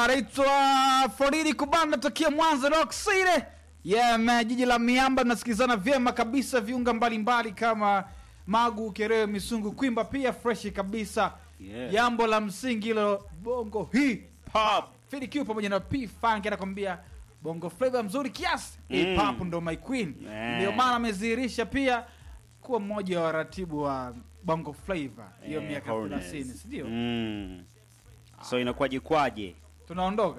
anaitwa Floridi Kubanda tokea Mwanza Rock City. Yeah, man, jiji la miamba tunasikilizana vyema kabisa viunga mbalimbali kama Magu, Kerewe, Misungu, Kwimba pia fresh kabisa. Yeah. Jambo la msingi hilo bongo hip hop. Philly Q pamoja na P Funk anakwambia bongo flavor mzuri kiasi. Hip hop ndo my queen. Yeah. Ndio maana amedhihirisha pia kuwa mmoja wa waratibu wa bongo flavor hiyo Eh, miaka Hornets. 30, si ndio? Mm. So inakuwaje kwaje? Tunaondoka.